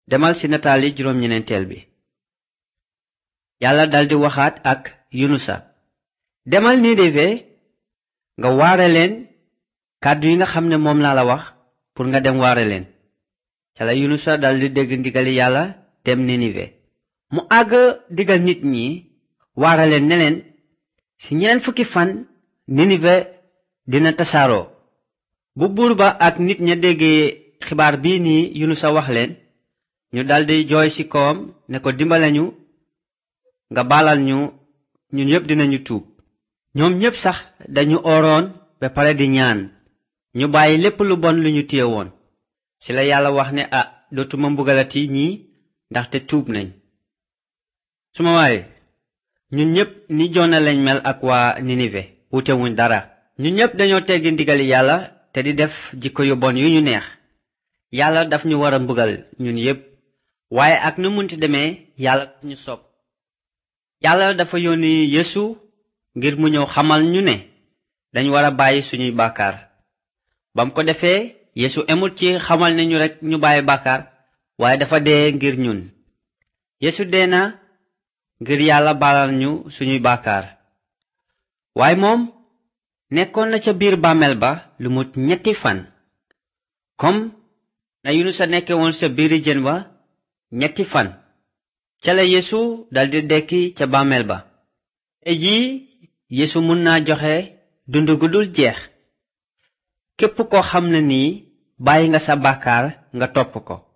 demal ci nataali juróom ñeneenteel bi yàlla daldi waxaat ak yunusa demal ninive nga waare leen kàddu yi nga xam ne moom laa la wax pour nga dem waare leen ca la yunusa daldi dégg ndigali yàlla dem ninive mu àgg digal nit ñi waare leen ne leen ci ñeneen fukki fan ninive dina tasaaroo bu buur ba ak nit ña déggee xibaar bii nii yunusa wax leen ñu daldi jooy ci kawam ne ko dimbale ñu nga baalal ñu ñun ñépp dinañu tuub ñoom ñépp sax dañu oroon ba pare di ñaan ñu bàyyi lépp lu bon lu ñu téye woon ci la yàlla wax ne ah dootuma mbugalati ñii ndaxte tuub nañ suma waaye ñun ñépp ni joona lañ mel ak waa ninive wutewuñ dara ñun ñépp dañoo teggi ndigali yàlla te di def jikko yu bon yu ñu neex yàlla daf ñu war a mbugal ñun yépp waaye ak nu munti demee yàlla daf ñu sopp yàlla dafa yónni yeesu ngir mu ñëw xamal ñu ne dañ war a bàyyi suñuy bàkkaar bam ko defee yeesu emul ci xamal ne ñu rekk ñu bàyyi bàkkaar waaye dafa dee ngir ñun yeesu dee na ngir yàlla baalal ñu suñuy bàkkaar waaye moom nekkoon na ca biir bàmmeel ba lu mut ñetti fan comme na yunusa nekke woon sa biiri jën wa ñetti fan ca la yeesu daldi dekki ca bàmmeel ba te jii yeesu mun naa joxe dund gu dul jeex képp ko xam ne nii bàyyi nga sa bàkkaar nga topp ko